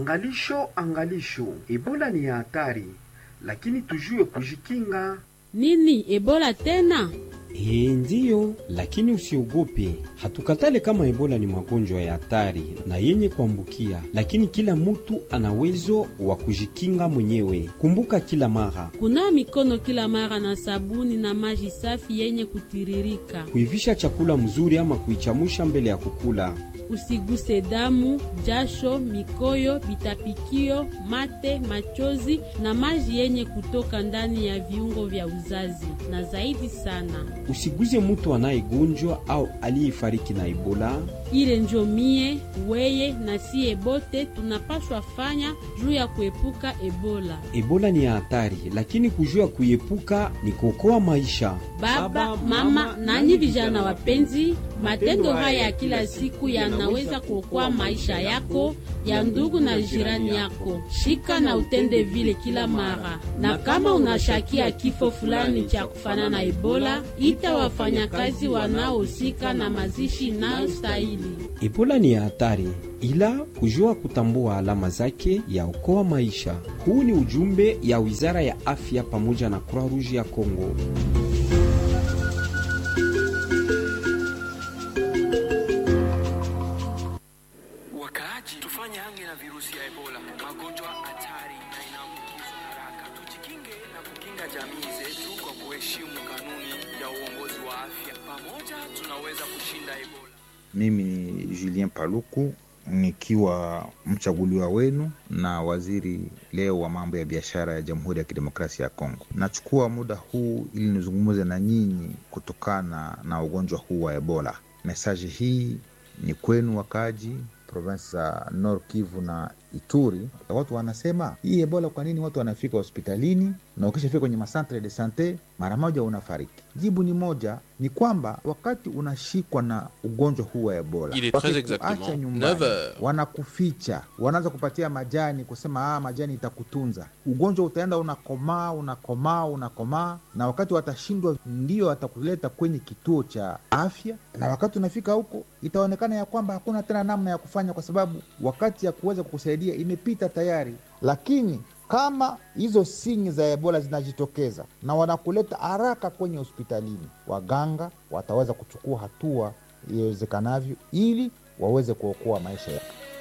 Angalisho, angalisho, Ebola ni ya hatari, lakini tujue kujikinga. Nini Ebola tena? Ee, ndiyo, lakini usiogope. Hatukatale kama Ebola ni magonjwa ya hatari na yenye kuambukia, lakini kila mutu ana uwezo wa kujikinga mwenyewe. Kumbuka kila mara Kunawa mikono kila mara na sabuni na maji safi yenye kutiririka. kuivisha chakula mzuri ama kuichamusha mbele ya kukula. Usiguse damu, jasho, mikoyo, vitapikio, mate, machozi na maji yenye kutoka ndani ya viungo vya uzazi, na zaidi sana Usiguze mutu anayegonjwa au aliyefariki na Ebola. ile njo mie weye na siye bote tunapashwa fanya juu ya kuepuka Ebola. Ebola ni ya hatari, lakini kujua kuiepuka ni kuokoa maisha. Baba, mama, nanyi vijana wapenzi, matendo haya ya kila siku yanaweza kuokoa maisha yako, ya ndugu na jirani yako. Shika na utende vile kila mara, na kama unashakia kifo fulani cha kufanana na Ebola, ita wafanyakazi wanaohusika na mazishi inayostahili. Ebola ni ya hatari, ila kujua kutambua alama zake yaokoa maisha. Huu ni ujumbe ya Wizara ya Afya pamoja na Croix Rouge ya Kongo. Wakaaji, tufanye hange na virusi ya Ebola, magonjwa hatari na inaambukizwa haraka. Tujikinge na kukinga jamii zetu kwa kuheshimu kanuni ya uongozi wa afya. Pamoja tunaweza kushinda Ebola. Mimi ni Julien Paluku nikiwa mchaguliwa wenu na waziri leo wa mambo ya biashara ya Jamhuri ya Kidemokrasia ya Kongo. Nachukua muda huu ili nizungumze na nyinyi kutokana na ugonjwa huu wa Ebola. Mesaji hii ni kwenu wakaaji provinsi za Nord Kivu na Ituri. Watu wanasema hii Ebola, kwa nini watu wanafika hospitalini na ukishafika kwenye masantre de sante mara moja unafariki? Jibu ni moja, ni kwamba wakati unashikwa na ugonjwa huu wa Ebola, Il est très wakikuacha exactement nyumbani, 9 heures. wanakuficha, wanaanza kupatia majani, kusema ah, majani itakutunza. Ugonjwa utaenda unakomaa, unakomaa, unakomaa, na wakati watashindwa, ndio watakuleta kwenye kituo cha afya, na wakati unafika huko itaonekana ya kwamba hakuna tena namna ya kufanya, kwa sababu wakati ya kuweza kukusaidia imepita tayari. Lakini kama hizo sinyi za Ebola zinajitokeza na wanakuleta haraka kwenye hospitalini, waganga wataweza kuchukua hatua iwezekanavyo ili waweze kuokoa maisha yako.